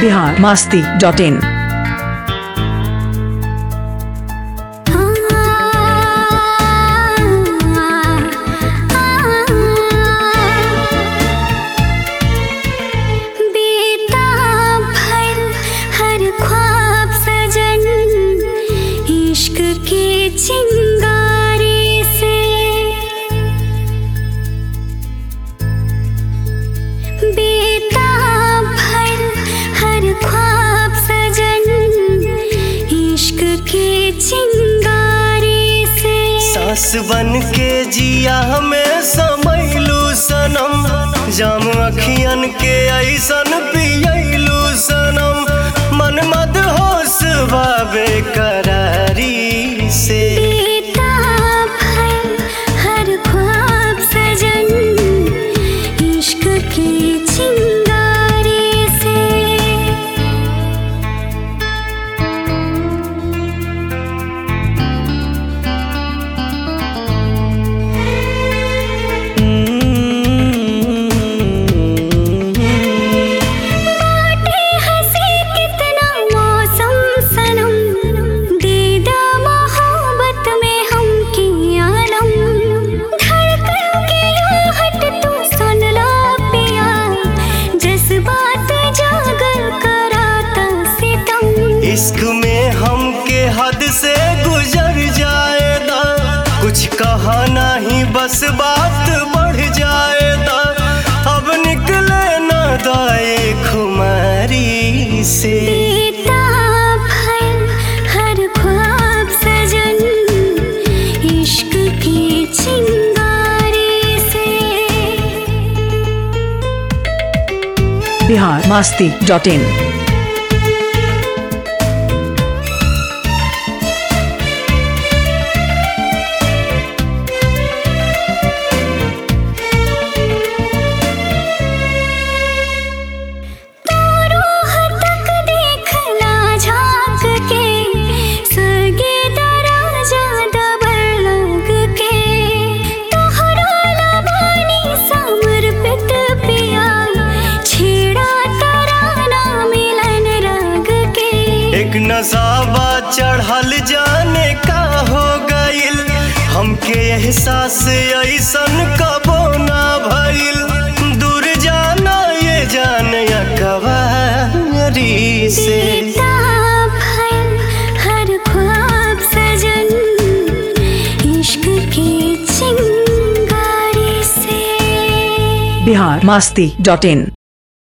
Bihar Masti dot in बेताब भर हर ख्वाब सजन इश्क के चिंगारे से बेताब भर हर ख्वाब सजन इश्क के चिंगारे से सास बन के जिया हमें समैलू सनम जाम अखियन के ऐसन पियलू सनम मन मद होश बाबे करारी से बेताब भर हर ख्वाब सजन इश्क के चिंगारे से बाटे हंसी कितना मौसम सनम दीदा मोहब्बत में हम की आलम धड़कन के आहट तू सुन लो पिया जज्बात जागर कराता सितम इश्क में हम के हद से गुजर जाएगा कुछ कहा नहीं बस बात बढ़ जाएगा अब निकले न दाए खुमारी से बेताब भर हर ख्वाब सजन इश्क के चिंगारे से बिहार मास्ती डॉट इन रूह तक देखला झांक के सरगे दराजा दबर लग के तोहरा लबानी समर्पित पिया छेड़ा तराना मिलन रग के एक नसाबा चढ़ल जाने का हो गइल हमके एहसास ऐसन कबो ना भइल दूर जाना ये जान कवारी से बेताब भर हर ख्वाब सजन इश्क के चिंगारी से बिहार मास्ती डॉट इन